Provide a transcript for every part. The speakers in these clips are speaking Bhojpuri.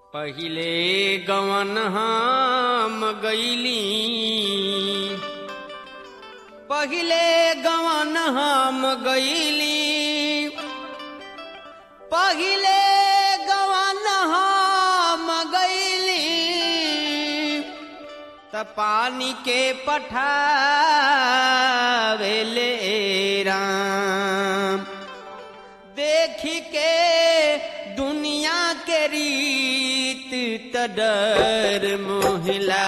पहिले गवन हम गईली पहिले गवन हम गईली पहिले गवन हम गईली त पानी के पठावेले राम देखी के दुनिया के रीत त डर मोहिला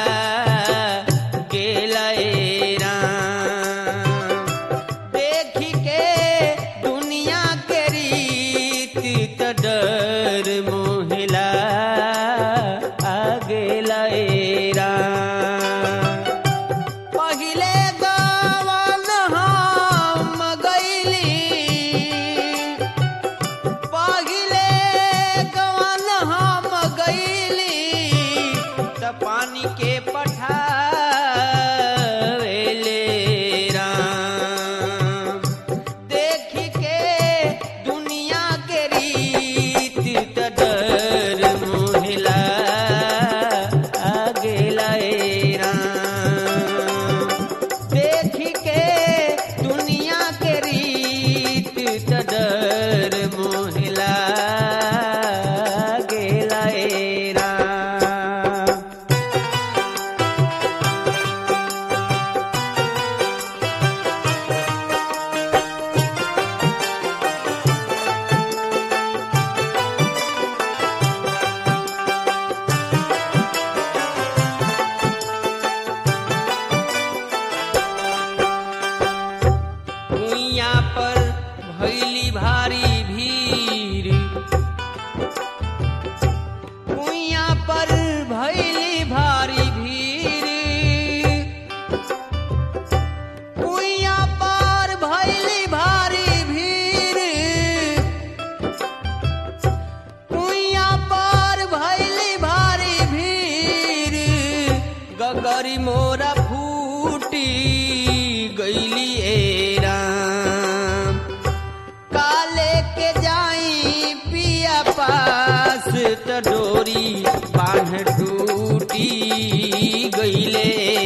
गेला ए राम देखी के दुनिया के रीत त डर मोहिला आ गेला ए राम पहिले गवन हम गईली पहिले गवन हम गईली त पानी के पठावेले राम देखी के दुनिया के रीत त डर मोहिला आ गेला ए राम देखी के दुनिया के रीत त डर मोहिला गेला ए राम कुइया पर भैली भारी भीड़ कुइया पर भैली भारी भीड़ कुइया पर भैली भारी भीड़ कुइया पर भैली भारी भीड़ गगरी मोरा फूटी गईली ए राम काले के जाई पिया पास त डोरी बांध टूटी गईले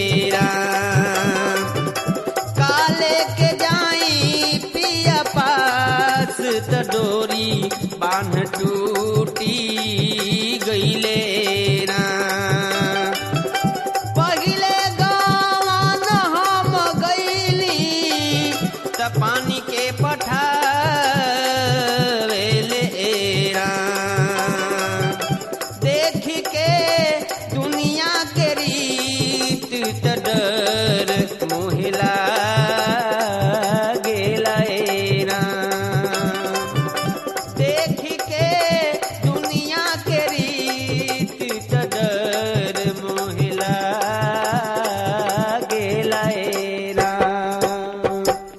राम काले के जाई पिया पास त डोरी बांध टूटी गईले राम पहिले गवन हम गईली त पानी के पठावेले राम देखी के दुनिया के रीत त डर मोहिला गेला ए राम देखी के दुनिया के रीत त डर मोहिला गेला ए राम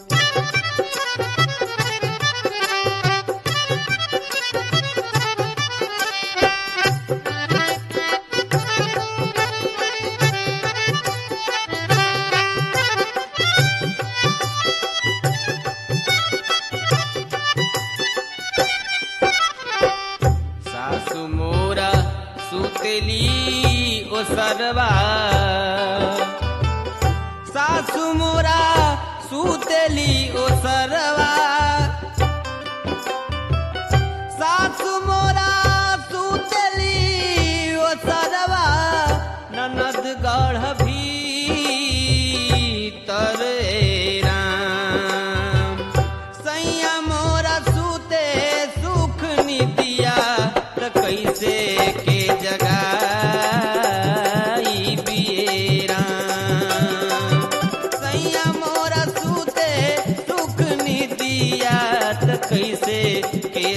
सासु मोरा सुतेली ओ सरवा सासु मोरा सुतेली ओ सरवा सासु मोरा सुतेली ओ सरवा ननद गढ़ भीतर ए राम सैया मोरा सुते सुख निदिया त कैसे के जगाई बियेरा सैया मोरा सुते सुख निदिया त कैसे के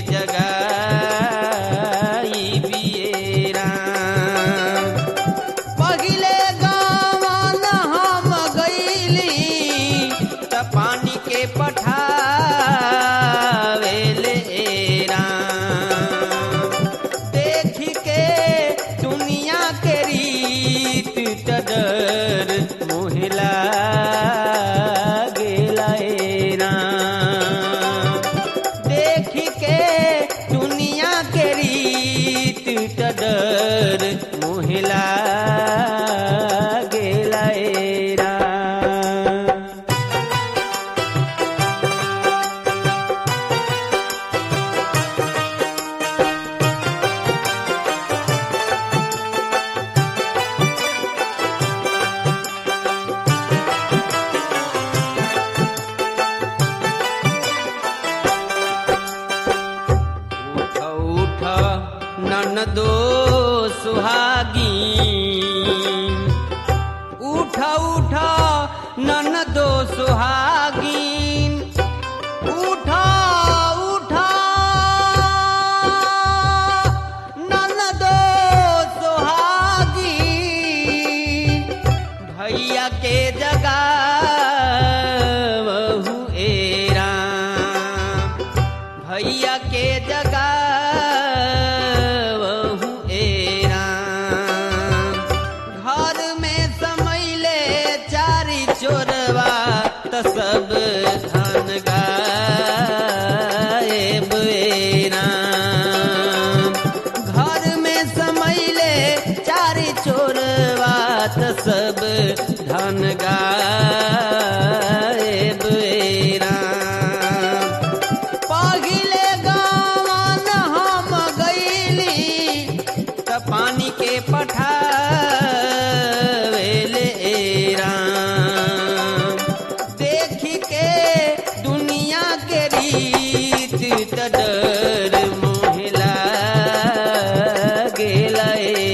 जगाई बियेरा पहिले गवन हम गईली त पानी के पठावेले राम देखी के दुनिया के रीत त डर मोहिला गेला ए राम देखी के दुनिया के रीत त डर मोहिला गेला एरा उठ उठ ननदो सुहागी उठ उठ ननदो सुहागीन उठ उठ ननदो सुहागीन भैया के जगा बहु एरा भैया के जगा बहु एरा घर में समैले चारी चोरवा त सब धन गाए बेरा घर में समैले चारी चोरवा त सब धन गाए बेरा पहिले गावन हम गईली त पानी के पठावेले राम देखी के दुनिया के रीत त डर मोहिला गेला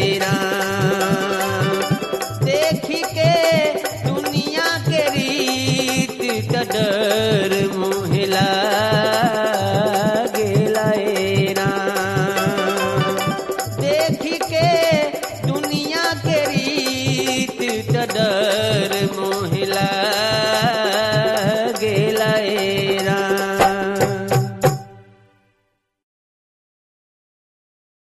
राम देखी के दुनिया के रीत त डर मोहिला गेला राम देखी के दुनिया के रीत त डर